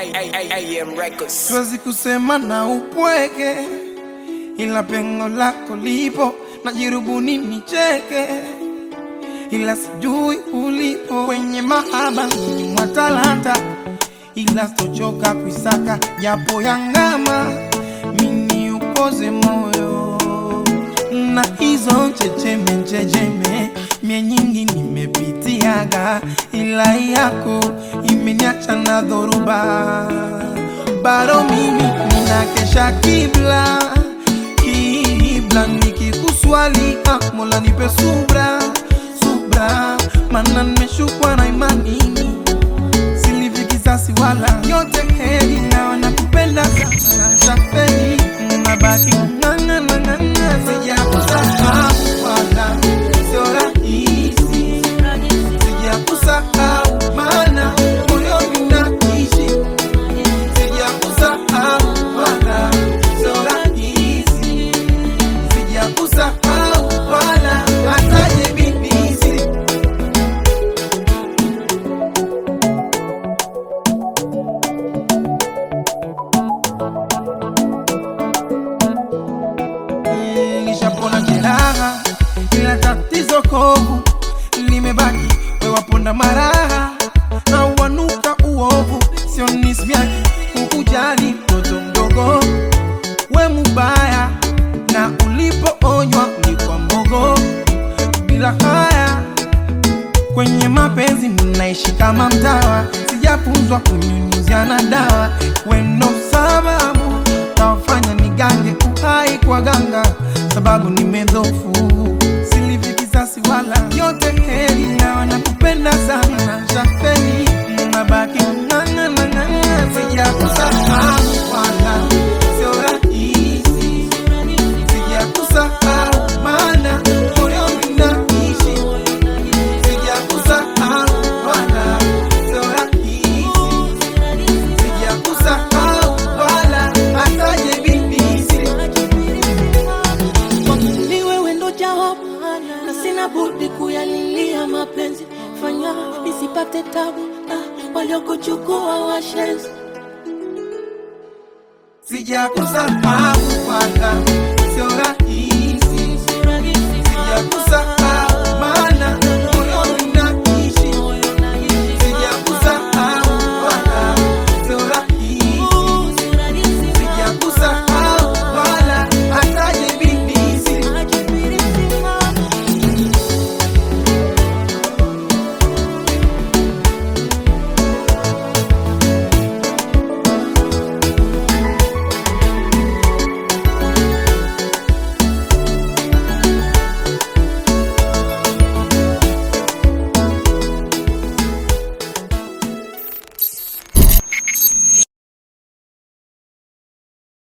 AM Records. Siwezi kusema na upweke, ila pengo lako lipo, najirubuni nicheke, ila sijui ulipo kwenye mahaba mwa talanta, ila sitochoka kuisaka japo yangama, mini ukoze moyo na hizo checheme checheme mie nyingi nimepitiaga, ila yako imeniacha na dhoruba. Bado mimi ninakesha kibla kibla, nikikuswali ah, Mola nipe subra subra, mana nimeshukwa na imani silivi kisasi wala yote heri, nawe nakupenda sana tafeli, nabaki ng'ang'ana ng'ang'ana, sijakusahau wala sio rahisi, sijakusahau maana moyoni naishi, sijakusahau wala sio rahisi, sijakusahau wala hataje bibisi nishapona jeraha, ila tatizo kovu limebaki, wewaponda maraha na wanuka uovu, sio nisbyaki kukujali mtoto mdogo, we mubaya na ulipoonywa ulikuwa mbogo, bila haya kwenye mapenzi mnaishi kama mtawa, sijafunzwa kunyunyuziana dawa, wendo sababu tawafanya nigange uhai kwa ganga, sababu nimedhofu silivi kisasi wala yote heri, nawa nakupenda sana shafeni, nabaki ng'ang'ana ng'ang'ana, sijakusahau wala sio rahisi, sijakusahau maana moyoni naishi sijakusahau wala sio rahisi, sijakusahau wala hataje bibisi. ni wewe ndo jawabu na sina budi kuyalilia mapenzi fanya nisipate tabu ah, waliokuchukua washenzi Sijakusahau wala sio rahisi